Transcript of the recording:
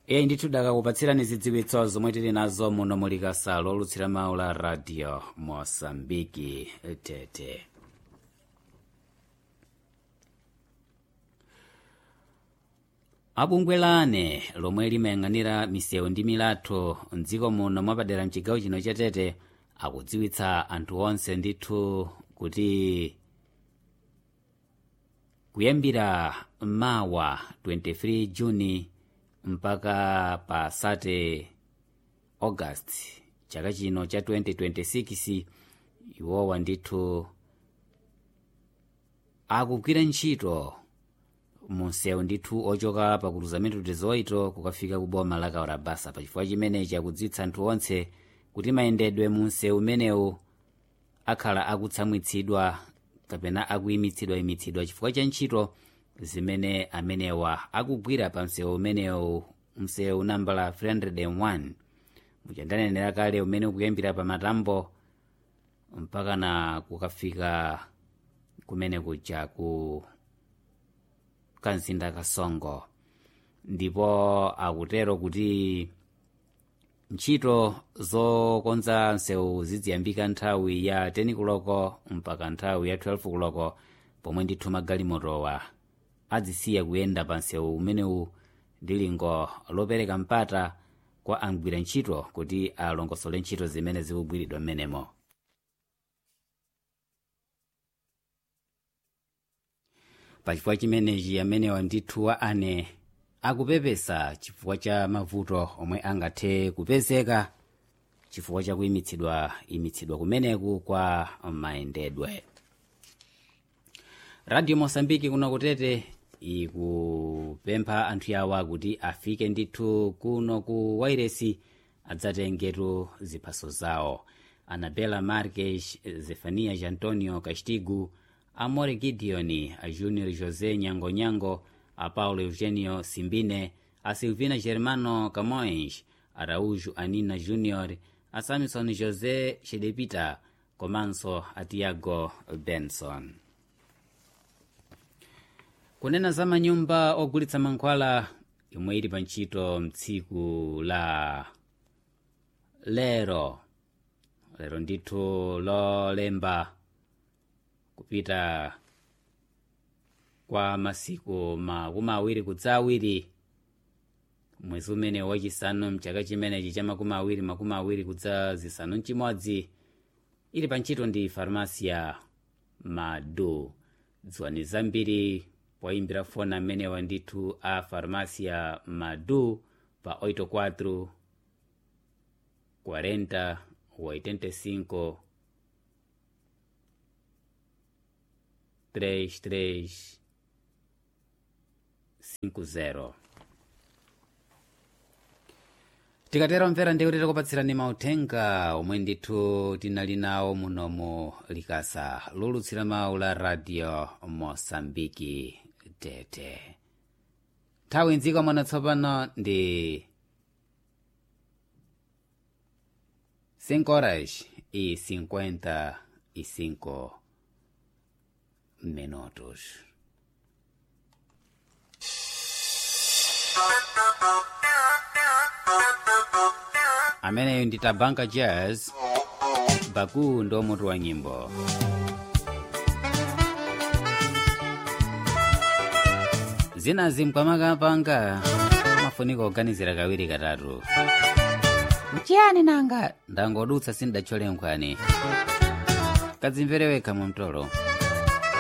iye ndithu dakakupatsirani zidziwitso zomwe tili nazo muno muli kasalo olutsira mawu la radio mosambiki tete abungwe lane lomwe limayang'anira misewu ndi milatho mdziko muno mwapadera mchigawo chino cha tete akudziwitsa anthu onse ndithu kuti kuyambira mawa 23 juni mpaka pa sate august chaka chino cha 2026 iwowa ndithu akugwira ntchito munsewu ndithu ochoka pa cruzamento 18 kukafika ku boma la kaurabasa pachifukwa chimenechi akudziwitsa anthu onse kuti mayendedwe munsewu umenewu akhala akutsamwitsidwa kapena akuyimitsidwayimitsidwa chifukwa cha ntchito zimene amenewa akugwira pa msewu umenewu msewu nambala 301 muchandanenera kale umene ukuyambira pa matambo mpaka na kukafika kumene kuja ku kamzinda kasongo ndipo akutero kuti ntchito zokonza msewu ziziyambika nthawi ya 10 kuloko mpaka nthawi ya 12 kuloko pomwe ndithu magalimotowa adzisiya kuyenda pa msewu umenewu ndi lingo lopereka mpata kwa angwira ntchito kuti alongosole ntchito zimene zikugwiridwa mmenemo pachifukwa chimenechi amenewa ndithu wa ane akupepesa chifukwa cha mavuto omwe angathe kupezeka chifukwa cha kuyimitsidwa imitsidwa kumeneku kwa mayendedwe radio mosambiki kuno kutete ikupempha anthu yawa kuti afike ndithu kuno ku wairesi adzatengetu ziphaso zawo anabela marques zefanias antonio castigo amore gideon a junior josé nyangonyango a paulo eugenio simbine a silvina germano camões araújo anina junior a samson josé shedepita komanso a tiago benson kunena za manyumba ogulitsa mankhwala yomwe ili pa ntchito mtsiku la lero lero ndithu lolemba kupita kwa masiku makumi awiri kudza awiri mwezi umene wachisanu mchaka chimenechi cha makumi awiri makumi awiri kudza zisanu mchimodzi ili pa ntchito ndi farmasia madu dziwani zambiri poyimbira foni amenewa ndithu a farmasia madu pa 84 40 85 33 50 tikatero mvera ndiye kuti takupatsirani mauthenga omwe ndithu tinali nawo munomu likasa lolutsira mawu la radio mosambiki tete nthawi mdziko mwana tsopano ndi 5 horas y 55 minutos ameneyo ndi tabanka jazz baku ndo mutu wa nyimbo zinazi mkamakapanga mafunika kuganizira kawiri katatu mchiyani nanga ndangodutsa sindachole nkhwani kadzimvere wekha mu mtolo